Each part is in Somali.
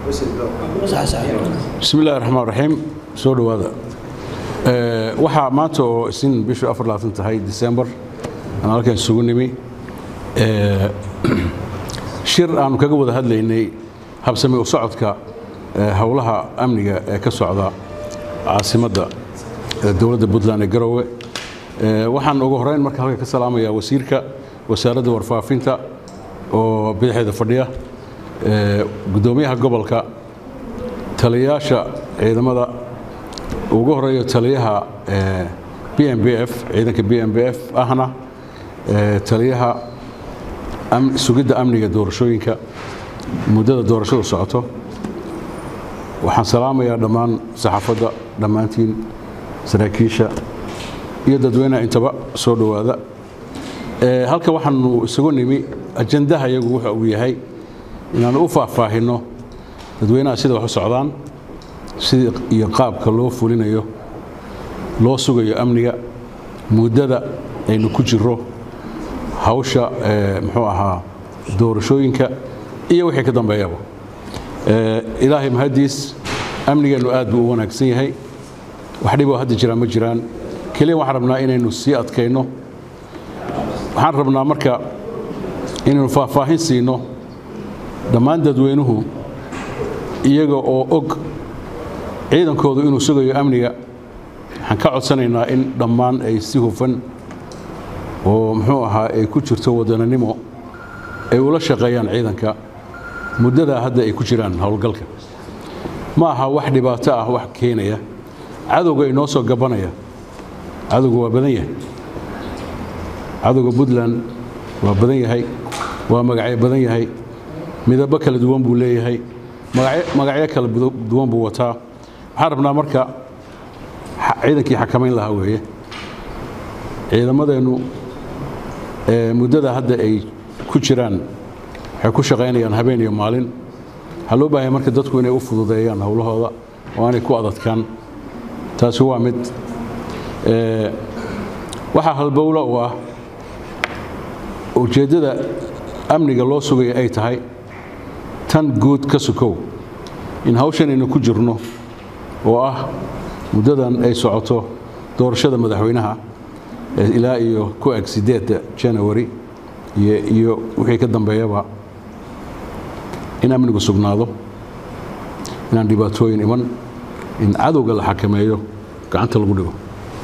bismi illahi raxmaan raxiim soo dhowaada waxaa maanta oo isin bishu afar labaatan tahay disembar aan halkan isugu nimi shir aanu kaga wada hadlaynay habsami u socodka howlaha amniga ee ka socda caasimadda dowladda puntland ee garowe waxaan ugu horeyn marka halka ka salaamayaa wasiirka wasaaradda warfaafinta oo bidixeeda fadhiya gudoomiyaha gobolka taliyayaasha ciidamada ugu horeeyo taliyaha b m b f ciidanka b m b f ahna taliyaha sugidda amniga doorashooyinka muddada doorashadu socoto waxaan salaamayaa dhammaan saxaafadda dhammaantiin saraakiisha iyo dadweynaha intaba soo dhowaada halka waxaanu isugu nimi ajandaha iyagu wuxa uu yahay inaanu u faahfaahinno dadweynaha sida wax u socdaan sida iyo qaabka loo fulinayo loo sugayo amniga muddada aynu ku jiro hawsha muxuu ahaa doorashooyinka iyo wixii ka dambeeyaba ilaahay mahadiis amnigeennu aad buu u wanaagsan yahay wax dhiboo hadda jiraan ma jiraan keliya waxaan rabnaa inaynu sii adkayno waxaan rabnaa marka inaynu faahfaahin siino dhammaan dadweynuhu iyaga oo og ciidankoodu inuu sugayo amniga waxaan ka codsanaynaa in dhammaan ay si hufan oo muxuu ahaa ay ku jirto wadananimo ay ula shaqeeyaan ciidanka muddadaa hadda ay ku jiraan howlgalka ma aha wax dhibaato ah wax keenaya cadowga inoo soo gabanaya cadowga waa badan yahay cadowga puntland waa badan yahay waa magacyo badan yahay midabo kala duwan buu leeyahay magacyo kala duwan buu wataa waxaan rabnaa marka ciidankii xakamayn lahaa weeye ciidamadeennu muddada hadda ay ku jiraan waxay ku shaqaynayaan habeen iyo maalin waxaa loo baahaya marka dadku inay u fududeeyaan howlahooda oo aanay ku adadkaan taasi waa mid waxaa halbowlo u ah ujeeddada amniga loo sugaya ay tahay tan guud ka sukow in hawshanaynu ku jirno oo ah muddadan ay socoto doorashada madaxweynaha ilaa iyo ku eg sideedda janawari iyo wixii ka dambeeyaba in amnigu sugnaado inaan dhibaatooyin iman in cadowga la xakameeyo gacanta lagu dhigo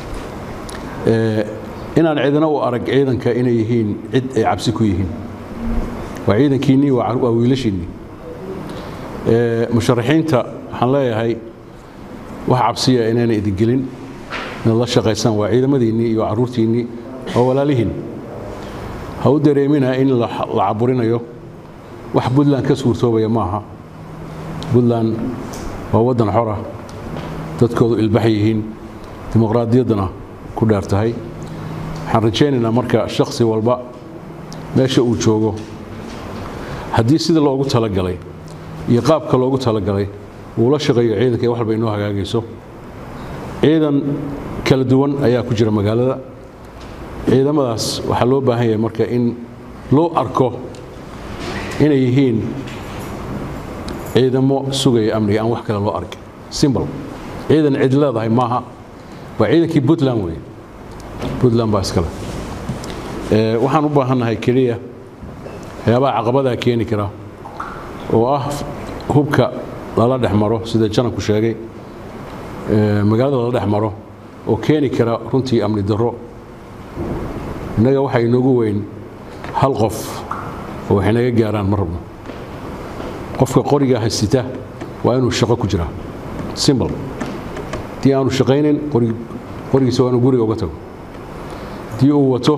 inaan cidina u arag ciidanka inay yihiin cid ay cabsi ku yihiin waa ciidankiinnii waa wiilashiinnii musharaxiinta waxaan leeyahay wax cabsiya inayna idingelin inaad la shaqaysaan waa ciidamadiinnii iyo carruurtiinnii oo walaalihiin ha u dareemina in la caburinayo wax puntland ka suurtoobaya maaha puntland waa waddan xora dadkoodu ilbax yihiin dimuqraadiyaddana ku dheer tahay waxaan rajaynaynaa marka shakhsi walba meesha uu joogo haddii sida loogu talagalay iyo qaabka loogu talagalay uu la shaqeeyo ciidanka wax walba inoo hagaagayso ciidan kala duwan ayaa ku jira magaalada ciidamadaas waxaa loo baahan yahay marka in loo arko inay yihiin ciidamo sugaya amniga aan wax kale loo arkin simbol ciidan cid leedahay maaha waa ciidankii puntland weeye puntland baa iskale waxaan u baahannahay keliya waxyaabaha caqabadaa keeni kara oo ah hubka lala dhex maro sida janabku sheegay magaalada lala dhex maro oo keeni kara runtii amni darro innaga waxaa inoogu weyn hal qof oo waxay naga gaaraan ma rabno qofka qoriga haysita waa inuu shaqo ku jiraa simbol haddii aanu shaqaynin qorigiisa waa inuu guriga uga tago haddii uu wato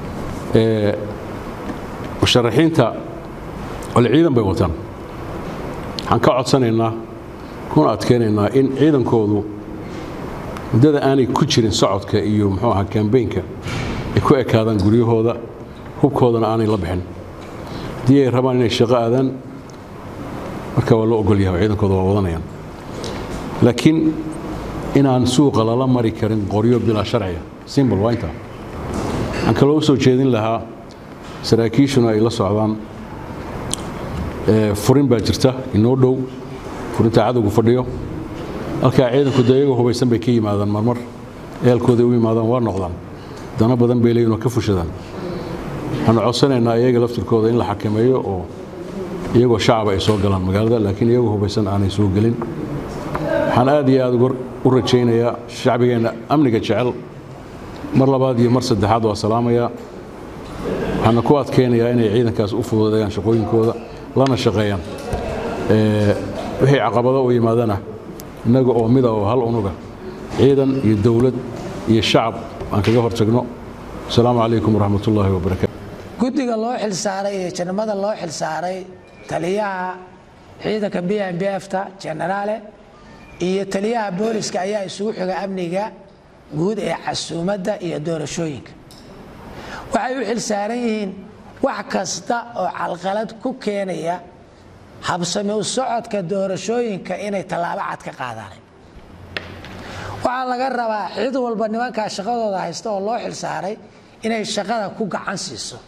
musharaxiinta ole ciidan bay wataan waxaan ka codsanaynaa kuna adkaynaynaa in ciidankoodu muddada aanay ku jirin socodka iyo muxuu ahaa kambeynka ay ku ekaadaan guryahooda hubkoodana aanay la bixin haddii ay rabaan inay shaqo aadaan marka waa loo ogol yahay ciidankooda waa wadanayaan laakiin inaan suuqa lala mari karin qoryo bilaa sharciga simbol waa intaa waxaan kaloo u soo jeedin lahaa saraakiishuna ay la socdaan furin baa jirta inoo dhow furinta cadowgu fadhiyo halkaa ciidanku dee iyagoo hubaysan bay ka yimaadaan marmar eelkooday u yimaadaan waa noqdaan dana badan bay leeyihin oo ka fushadaan waxaanu codsanaynaa iyaga laftirkooda in la xakameeyo oo iyagoo shacaba ay soo galaan magaalada laakiin iyagoo hubaysan aanay soo gelin waxaan aad iyo aad u rajaynayaa shacbigeenna amniga jecel mar labaad iyo mar saddexaad waa salaamayaa waxaana ku adkaynayaa inay ciidankaas u fududeeyaan shaqooyinkooda lana shaqeeyaan wixii caqabado u yimaadana innaga oo mida oo hal unuga ciidan iyo dowlad iyo shacab aan kaga hortagno asalaamu calaykum waraxmat ullaahi wabarakatu guddiga loo xilsaaray iyo janamada loo xilsaaray taliyaha ciidanka b m b fta jenaraale iyo taliyaha booliska ayaa isugu xiga amniga guud ee casuumadda iyo doorashooyinka waxay u xilsaaran yihiin wax kasta oo calqalad ku keenaya habsami u socodka doorashooyinka inay tallaabo cad ka qaadaan waxaa laga rabaa cid walba nimankaa shaqadooda haysta oo loo xilsaaray inay shaqada ku gacan siiso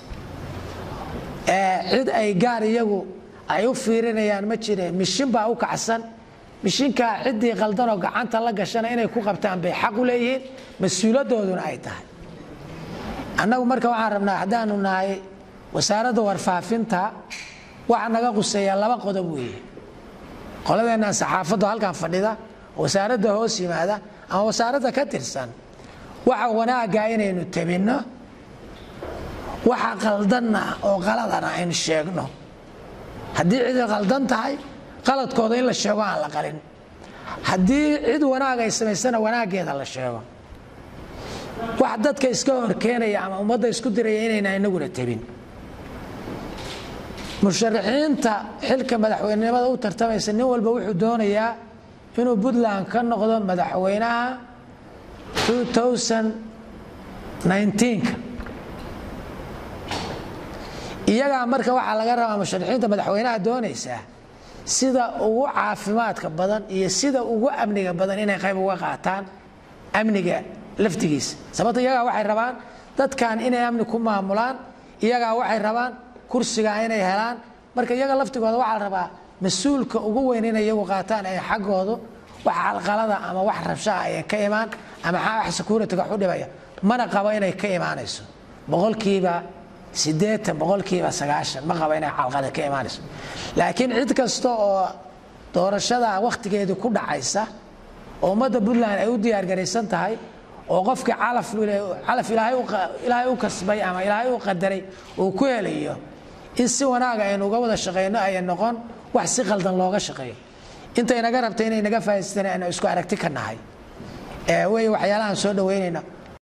cid ay gaar iyagu ay u fiirinayaan ma jire mishin baa u kacsan mishinkaa ciddii qaldanoo gacanta la gashana inay ku qabtaan bay xaq u leeyihiin mas-uuladooduna ay tahay annagu marka waxaan rabnaa haddaanu nahay wasaaradda warfaafinta waxaa naga quseeyaa laba qodob weeye qoladeennan saxaafaddu halkan fadhida wasaaradda hoos yimaada ama wasaaradda ka tirsan waxa wanaagga inaynu tabinno waxa qaldanna oo qaladana aynu sheegno haddii cid qaldan tahay qaladkooda in la sheego aan la qalin haddii cid wanaag ay samaysana wanaaggeeda la sheego wax dadka iska horkeenaya ama ummadda isku diraya inayna inaguna tabin musharaxiinta xilka madaxweynenimada u tartamaysa nin walba wuxuu doonayaa inuu puntland ka noqdo madaxweynaha 2019ka iyagaa marka waxaa laga rabaa musharaxiinta madaxweynaha doonaysaa sida ugu caafimaadka badan iyo sida ugu amniga badan inay qayb uga qaataan amniga laftigiisa sababto iyagaa waxay rabaan dadkan inay amni ku maamulaan iyagaa waxay rabaan kursiga inay helaan marka iyaga laftigooda waxaa la rabaa mas-uulka ugu weyn inay iyagu qaataan ay xaggoodu wax calqalada ama wax rabshaha ayan ka imaan ama wax security-ga xudhibaya mana qabo inay ka imaanayso boqolkiiba siddeetan boqolkiiba sagaashan ma qabo inay calqada ka imaanayso laakiin cid kasta oo doorashada wakhtigeedii ku dhacaysa oo ummadda puntland ay u diyaargaraysan tahay oo qofkii calaf ilaahay u kasbay ama ilaahay u qadaray uu ku helayo in si wanaaga aynu uga wada shaqayno aya noqon wax si qaldan looga shaqeeyo inta inaga rabta inay naga faa'idaystaan aynu isku aragti ka nahay wey waxyaalahaan soo dhaweynayna